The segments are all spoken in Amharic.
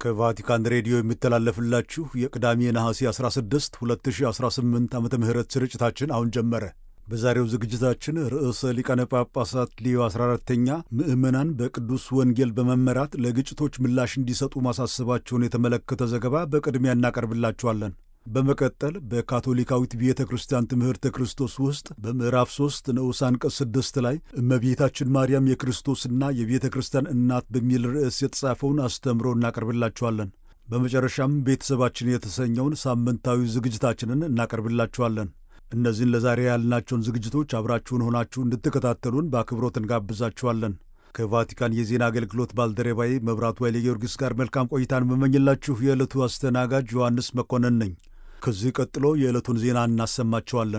ከቫቲካን ሬዲዮ የሚተላለፍላችሁ የቅዳሜ ነሐሴ 16 2018 ዓመተ ምህረት ስርጭታችን አሁን ጀመረ። በዛሬው ዝግጅታችን ርዕሰ ሊቃነ ጳጳሳት ሊዮ 14ተኛ ምዕመናን በቅዱስ ወንጌል በመመራት ለግጭቶች ምላሽ እንዲሰጡ ማሳሰባቸውን የተመለከተ ዘገባ በቅድሚያ እናቀርብላችኋለን። በመቀጠል በካቶሊካዊት ቤተ ክርስቲያን ትምህርተ ክርስቶስ ውስጥ በምዕራፍ 3 ንዑስ አንቀጽ 6 ላይ እመቤታችን ማርያም የክርስቶስና የቤተ ክርስቲያን እናት በሚል ርዕስ የተጻፈውን አስተምሮ እናቀርብላችኋለን። በመጨረሻም ቤተሰባችን የተሰኘውን ሳምንታዊ ዝግጅታችንን እናቀርብላችኋለን። እነዚህን ለዛሬ ያልናቸውን ዝግጅቶች አብራችሁን ሆናችሁ እንድትከታተሉን በአክብሮት እንጋብዛችኋለን። ከቫቲካን የዜና አገልግሎት ባልደረባዬ መብራቱ ኃይለ ጊዮርጊስ ጋር መልካም ቆይታን መመኝላችሁ የዕለቱ አስተናጋጅ ዮሐንስ መኮንን ነኝ። ከዚህ ቀጥሎ የዕለቱን ዜና እናሰማቸዋለን።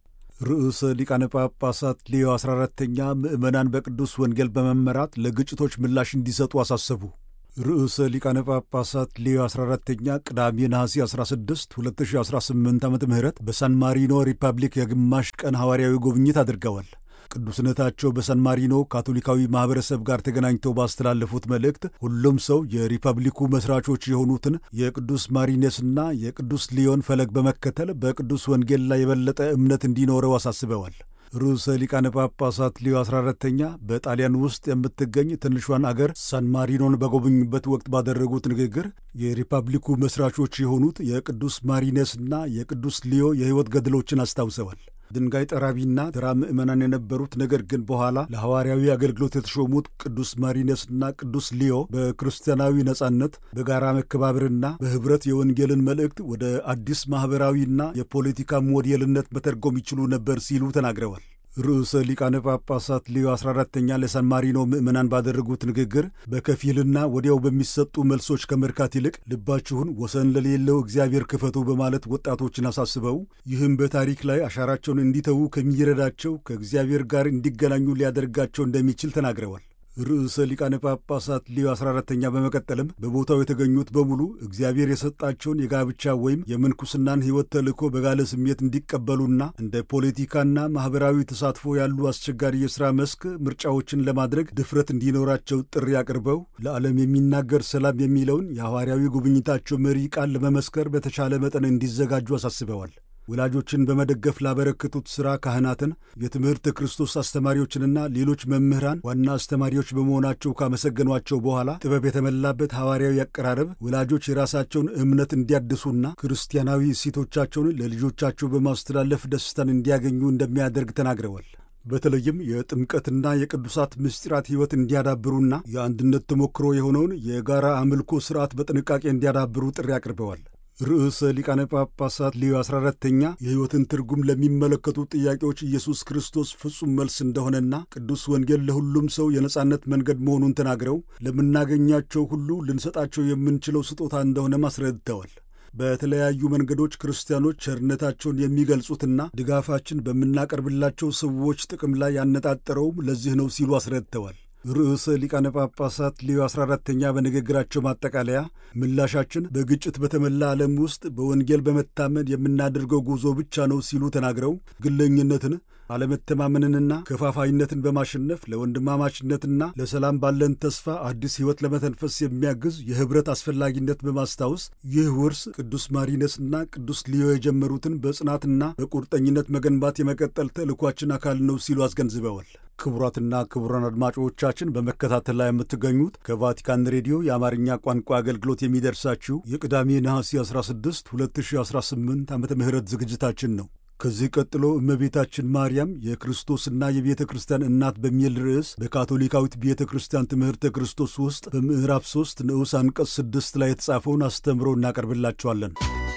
ርዕሰ ሊቃነ ጳጳሳት ሊዮ 14ተኛ ምዕመናን በቅዱስ ወንጌል በመመራት ለግጭቶች ምላሽ እንዲሰጡ አሳሰቡ። ርዕሰ ሊቃነ ጳጳሳት ሊዮ 14ተኛ ቅዳሜ ነሐሴ 16 2018 ዓ ም በሳን ማሪኖ ሪፐብሊክ የግማሽ ቀን ሐዋርያዊ ጉብኝት አድርገዋል። ቅዱስነታቸው በሳን ማሪኖ ካቶሊካዊ ማኅበረሰብ ጋር ተገናኝተው ባስተላለፉት መልእክት ሁሉም ሰው የሪፐብሊኩ መሥራቾች የሆኑትን የቅዱስ ማሪኔስና የቅዱስ ሊዮን ፈለግ በመከተል በቅዱስ ወንጌል ላይ የበለጠ እምነት እንዲኖረው አሳስበዋል። ርዕሰ ሊቃነ ጳጳሳት ሊዮ 14ተኛ በጣሊያን ውስጥ የምትገኝ ትንሿን አገር ሳን ማሪኖን በጎበኙበት ወቅት ባደረጉት ንግግር የሪፐብሊኩ መሥራቾች የሆኑት የቅዱስ ማሪኔስና የቅዱስ ሊዮ የሕይወት ገድሎችን አስታውሰዋል። ድንጋይ ጠራቢና ተራ ምዕመናን የነበሩት ነገር ግን በኋላ ለሐዋርያዊ አገልግሎት የተሾሙት ቅዱስ ማሪነስና ቅዱስ ሊዮ በክርስቲያናዊ ነጻነት፣ በጋራ መከባበርና በኅብረት የወንጌልን መልእክት ወደ አዲስ ማኅበራዊና የፖለቲካ ሞዴልነት መተርጎም ይችሉ ነበር ሲሉ ተናግረዋል። ርዕሰ ሊቃነ ጳጳሳት ሊዮ 14ተኛ ለሳን ማሪኖ ምዕመናን ባደረጉት ንግግር በከፊልና ወዲያው በሚሰጡ መልሶች ከመርካት ይልቅ ልባችሁን ወሰን ለሌለው እግዚአብሔር ክፈቱ በማለት ወጣቶችን አሳስበው ይህም በታሪክ ላይ አሻራቸውን እንዲተዉ ከሚረዳቸው ከእግዚአብሔር ጋር እንዲገናኙ ሊያደርጋቸው እንደሚችል ተናግረዋል። ርዕሰ ሊቃነ ጳጳሳት ሊዮ 14ተኛ በመቀጠልም በቦታው የተገኙት በሙሉ እግዚአብሔር የሰጣቸውን የጋብቻ ወይም የምንኩስናን ሕይወት ተልእኮ በጋለ ስሜት እንዲቀበሉና እንደ ፖለቲካና ማኅበራዊ ተሳትፎ ያሉ አስቸጋሪ የሥራ መስክ ምርጫዎችን ለማድረግ ድፍረት እንዲኖራቸው ጥሪ አቅርበው ለዓለም የሚናገር ሰላም የሚለውን የሐዋርያዊ ጉብኝታቸው መሪ ቃል ለመመስከር በተቻለ መጠን እንዲዘጋጁ አሳስበዋል። ወላጆችን በመደገፍ ላበረከቱት ሥራ ካህናትን፣ የትምህርት ክርስቶስ አስተማሪዎችንና ሌሎች መምህራን ዋና አስተማሪዎች በመሆናቸው ካመሰገኗቸው በኋላ ጥበብ የተመላበት ሐዋርያዊ አቀራረብ ወላጆች የራሳቸውን እምነት እንዲያድሱና ክርስቲያናዊ እሴቶቻቸውን ለልጆቻቸው በማስተላለፍ ደስታን እንዲያገኙ እንደሚያደርግ ተናግረዋል። በተለይም የጥምቀትና የቅዱሳት ምስጢራት ሕይወት እንዲያዳብሩና የአንድነት ተሞክሮ የሆነውን የጋራ አምልኮ ሥርዓት በጥንቃቄ እንዲያዳብሩ ጥሪ አቅርበዋል። ርዕሰ ሊቃነ ጳጳሳት ሊዮ 14ተኛ የሕይወትን ትርጉም ለሚመለከቱ ጥያቄዎች ኢየሱስ ክርስቶስ ፍጹም መልስ እንደሆነና ቅዱስ ወንጌል ለሁሉም ሰው የነጻነት መንገድ መሆኑን ተናግረው ለምናገኛቸው ሁሉ ልንሰጣቸው የምንችለው ስጦታ እንደሆነም አስረድተዋል። በተለያዩ መንገዶች ክርስቲያኖች ቸርነታቸውን የሚገልጹትና ድጋፋችን በምናቀርብላቸው ሰዎች ጥቅም ላይ ያነጣጠረውም ለዚህ ነው ሲሉ አስረድተዋል። ርዕሰ ሊቃነ ጳጳሳት ሊዮ 14ተኛ በንግግራቸው ማጠቃለያ ምላሻችን በግጭት በተሞላ ዓለም ውስጥ በወንጌል በመታመን የምናደርገው ጉዞ ብቻ ነው ሲሉ ተናግረው ግለኝነትን፣ አለመተማመንንና ከፋፋይነትን በማሸነፍ ለወንድማማችነትና ለሰላም ባለን ተስፋ አዲስ ሕይወት ለመተንፈስ የሚያግዝ የኅብረት አስፈላጊነት በማስታወስ ይህ ውርስ ቅዱስ ማሪነስና ቅዱስ ሊዮ የጀመሩትን በጽናትና በቁርጠኝነት መገንባት የመቀጠል ተልእኳችን አካል ነው ሲሉ አስገንዝበዋል። ክቡራትና ክቡራን አድማጮቻችን በመከታተል ላይ የምትገኙት ከቫቲካን ሬዲዮ የአማርኛ ቋንቋ አገልግሎት የሚደርሳችሁ የቅዳሜ ነሐሴ 16 2018 ዓመተ ምህረት ዝግጅታችን ነው። ከዚህ ቀጥሎ እመቤታችን ማርያም የክርስቶስና የቤተ ክርስቲያን እናት በሚል ርዕስ በካቶሊካዊት ቤተ ክርስቲያን ትምህርተ ክርስቶስ ውስጥ በምዕራፍ 3 ንዑስ አንቀጽ 6 ላይ የተጻፈውን አስተምሮ እናቀርብላችኋለን።